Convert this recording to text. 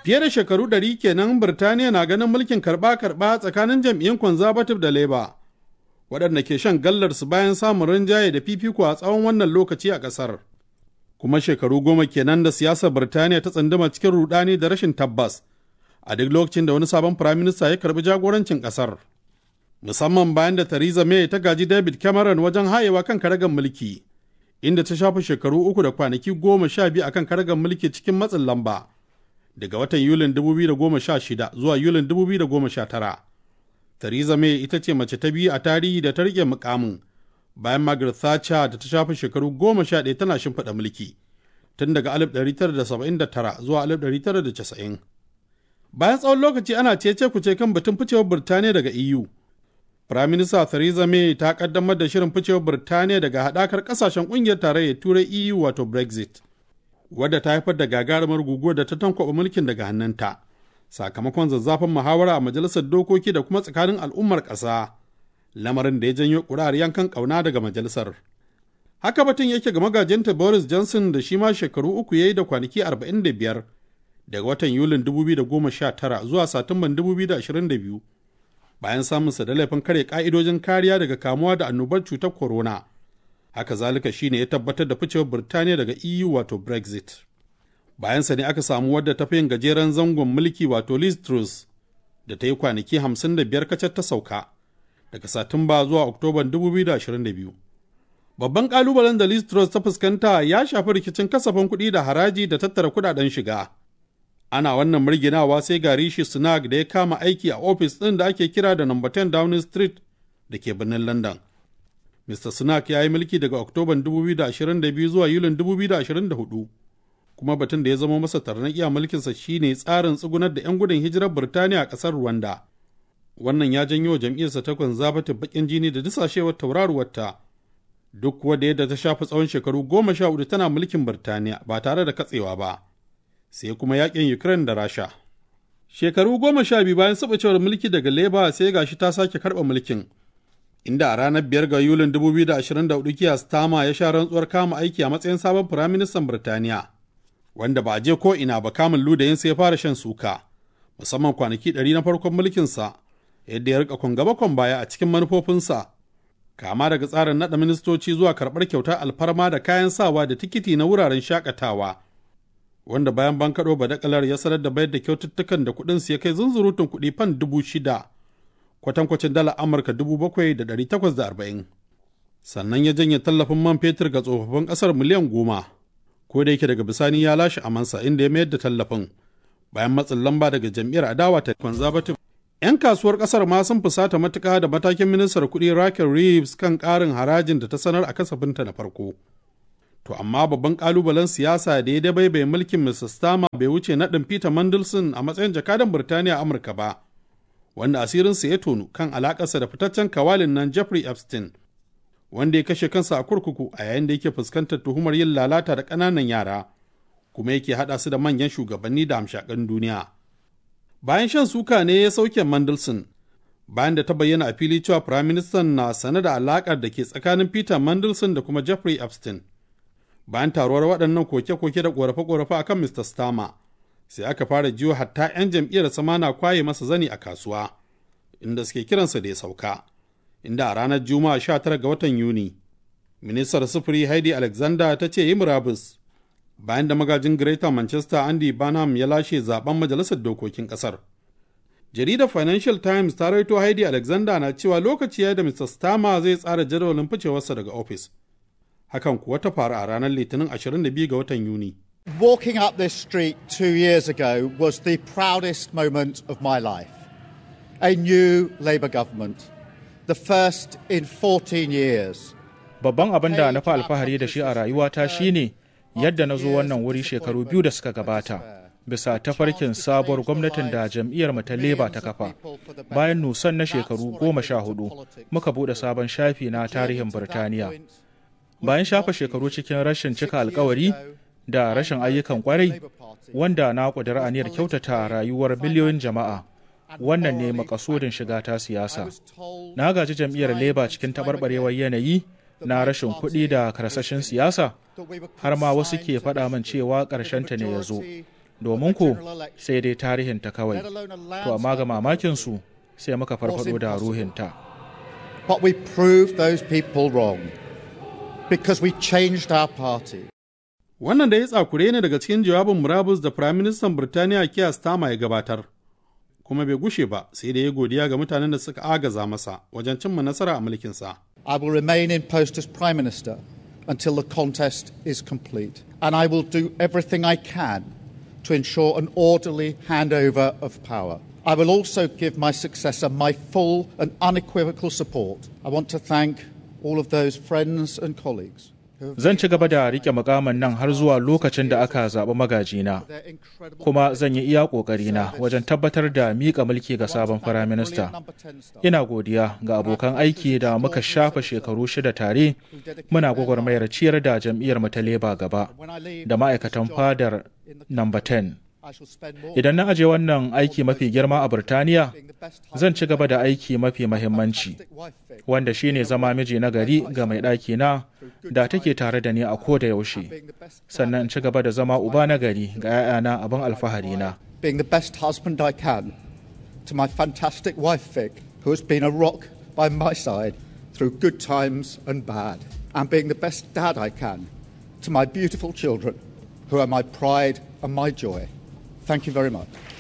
Fiye da shekaru ɗari kenan Birtaniya na ganin mulkin karɓa-karɓa tsakanin jam'iyyun Conservative da Labour, waɗanda ke shan gallarsu bayan samun rinjaye da fifiko a tsawon wannan lokaci a ƙasar. Kuma shekaru goma kenan da siyasar Birtaniya ta tsunduma cikin rudani da rashin tabbas, a duk lokacin da wani sabon firaminista ya karɓi jagorancin ƙasar. Musamman bayan da Theresa May ta gaji David Cameron wajen hayewa kan karagar mulki, inda ta shafa shekaru uku da kwanaki goma sha biyu akan karagar mulki cikin matsin lamba. daga watan Yulin 2016 zuwa Yulin 2019. Theresa May ita ce mace ta biyu a tarihi da ta rike mukamin bayan Margaret Thatcher da ta shafa shekaru goma sha ɗaya tana shimfiɗa mulki tun daga 1979 zuwa 1990. Bayan tsawon lokaci ana cece kuce kan batun ficewar Birtaniya daga EU. Firaminista Theresa May ta kaddamar da shirin ficewar Birtaniya daga haɗakar ƙasashen ƙungiyar tarayyar Turai EU wato Brexit. wadda ta haifar da gagarumar guguwar da ta tankwaba mulkin daga hannunta sakamakon zazzafin muhawara a majalisar dokoki da kuma tsakanin al'ummar ƙasa lamarin da ya janyo ƙuri'ar yankan ƙauna daga majalisar haka batun yake ga magajinta boris johnson da shi ma shekaru uku ya yi da kwanaki 45 daga watan yulin 2019 zuwa satumban 2022 bayan samunsa da laifin kare ka'idojin kariya daga kamuwa da annobar cutar corona haka zalika shine ya tabbatar da ficewar Birtaniya daga EU wato Brexit. Bayansa ne aka samu wadda ta fi yin gajeren zangon mulki wato Liz Truss da ta yi kwanaki 55 kacar ta sauka daga Satumba zuwa Oktoban 2022. Babban kalubalen da Liz Truss ta fuskanta ya shafi rikicin kasafin kuɗi da haraji da tattara kuɗaɗen shiga. Ana wannan murginawa sai ga Rishi Sunak da ya kama aiki a ofis ɗin da ake kira da No. 10 Downing Street da ke birnin London. Mr. Sunak ya yi mulki daga Oktoban 2022 zuwa Yulin 2024, kuma batun da ya zama masa tarnaƙi a mulkinsa shine tsarin tsugunar da 'yan gudun hijirar Birtaniya a ƙasar Rwanda. Wannan ya janyo jam'iyyarsa ta Conservative baƙin jini da disashewar tauraruwarta, duk kuwa da yadda ta shafi tsawon shekaru goma sha hudu tana mulkin Birtaniya ba tare da katsewa ba, sai kuma yaƙin Ukraine da Rasha. Shekaru goma sha biyu bayan sabacewar mulki daga Labour sai gashi ta sake karɓa mulkin. inda a ranar biyar ga Yulin 2024 Keir Starmer ya sha rantsuwar kama aiki a matsayin sabon firaministan Birtaniya, wanda ba a je ko ina ba kamun ludayinsa ya fara shan suka, musamman kwanaki ɗari na farkon mulkinsa, yadda ya rika kwan baya a cikin manufofinsa, kama daga tsarin naɗa ministoci zuwa karɓar kyautar alfarma da kayan sawa da tikiti na wuraren shakatawa. Wanda bayan bankaɗo badakalar ya sanar da bayar da kyaututtukan da kuɗinsu ya kai zunzurutun kuɗi fan dubu shida. kwatankwacin dala Amurka 7,840. Sannan ya janye tallafin man fetur ga tsofaffin ƙasar miliyan goma, ko da yake daga bisani ya lashe amansa inda ya mayar da tallafin bayan matsin lamba daga jam'iyyar adawa ta conservative. 'Yan kasuwar ƙasar ma sun fusata matuƙa da matakin ministar kuɗi Raquel Reeves kan ƙarin harajin da ta sanar a kasafinta na farko. To amma babban ƙalubalen siyasa da ya dabaibaye mulkin Mr. Starmer bai wuce naɗin Peter Mandelson a matsayin jakadan Birtaniya Amurka ba. wanda asirinsa ya tonu kan alakarsa da fitaccen kawalin nan Jeffrey Epstein, wanda ya kashe kansa a kurkuku a yayin da yake fuskantar tuhumar yin lalata da ƙananan yara, kuma yake haɗa su da manyan shugabanni da hamshakan duniya. Bayan shan suka ne ya sauke Mandelson, bayan da ta bayyana a fili cewa Firaministan na sane da alaƙar da ke tsakanin Peter Mandelson da kuma Jeffrey Epstein. Bayan taruwar waɗannan koke-koke da ƙorafe-ƙorafe akan Mr. Starmer, sai aka fara jiyo hatta 'yan jam'iyyar sama na kwaye masa zani a kasuwa inda suke kiransa da ya sauka inda a ranar juma'a 19 ga watan yuni ministar sufuri heidi alexander ta ce yi murabus bayan da magajin greater manchester andy barnum ya lashe zaben majalisar dokokin kasar jaridar financial times ta raito heidi alexander na cewa lokaci ya da mr starmer zai tsara jadawalin ficewarsa daga ofis hakan kuwa ta faru a ranar litinin 22 ga watan yuni Walking up this street two years ago was the proudest moment of my life. A new Labour government, the first in 14 years. Babban abin da na fi alfahari da shi a rayuwata shine yadda na zo wannan wuri shekaru biyu da suka gabata. Bisa tafarkin sabuwar gwamnatin da jam'iyyar ta leba ta kafa. Bayan nusan na shekaru goma sha hudu, muka buɗe sabon shafi na tarihin Birtaniya. Bayan shafa shekaru cikin rashin cika alkawari, da rashin ayyukan kwarai wanda na ƙudiri aniyar kyautata rayuwar miliyoyin jama'a wannan ne makasudin shiga ta siyasa na gaji jam'iyyar leba cikin taɓarɓarewar yanayi na rashin kuɗi da karsashin siyasa har ma wasu ke faɗa min cewa ƙarshenta ne ya zo domin ku sai dai tarihinta kawai to amma ga mamakinsu sai muka farfado da ruhinta But we proved those people wrong because we changed our party. Wannan da ya tsakure ne daga cikin jawabin murabus da Firaministan Birtaniya Keir Starmer ya gabatar, kuma bai gushe ba sai da ya godiya ga mutanen da suka agaza masa wajen cimma nasara a mulkinsa. I will remain in post as Prime Minister until the contest is complete, and I will do everything I can to ensure an orderly handover of power. I will also give my successor my full and unequivocal support. I want to thank all of those friends and colleagues. Zan ci gaba da rike mukamin nan har zuwa lokacin da aka zaɓi magajina, kuma zan yi iya ƙoƙarina wajen tabbatar da miƙa mulki ga sabon firaminista. Ina godiya ga abokan aiki da muka shafa shekaru shida tare muna gwagwarmayar ciyar da jam'iyyar mu ta leba gaba da ma'aikatan fadar namba 10. Idan na aje wannan aiki mafi girma a Birtaniya, zan ci gaba da aiki mafi mahimmanci, wanda shine zama miji na gari ga mai ɗaki na da take tare da ni a ko da yaushe, sannan in ci gaba da zama uba na gari ga 'ya'yana abin alfahari na. Being the best husband I can to my fantastic wife Vic, who has been a rock by my side through good times and bad, and being the best dad I can to my beautiful children, who are my pride and my joy. Thank you very much.